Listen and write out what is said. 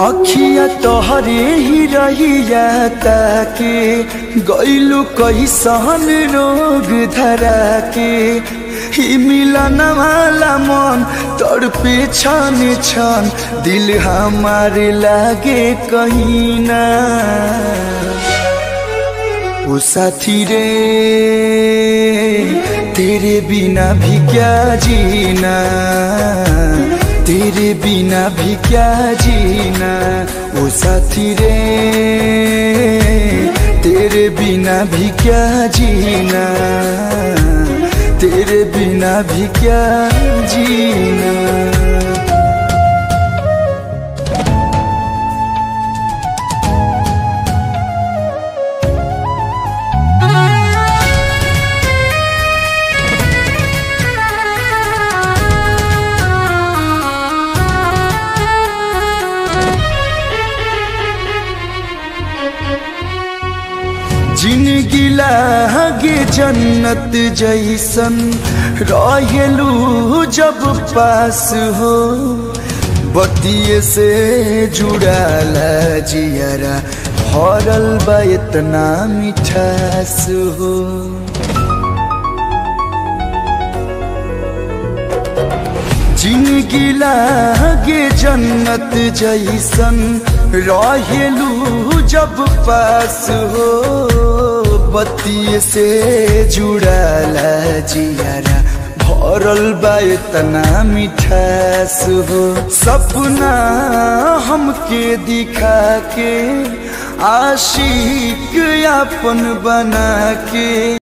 अखिया तोहरे ही रहिया ताके गईलू कैसन रोग धरा के ही मिलन वाला मन तड़पे छन छन दिल हमारे लागे कहीं ना ओ साथी रे तेरे बिना भी क्या जीना तेरे बिना भी क्या जीना ओ साथी रे तेरे बिना भी क्या जीना तेरे बिना भी क्या जीना जिंदगी लागे जन्नत जैसन रहेलू जब पास हो बतिये से जुड़ाला जियरा भरल बा इतना मिठास हो जिंदगी लागे जन्नत जैसन रहेलू जब पास हो बत्ती से जुड़ाला जियारा भरल बा इतना मिठास हो सपना हमके दिखा के आशिक अपन बना के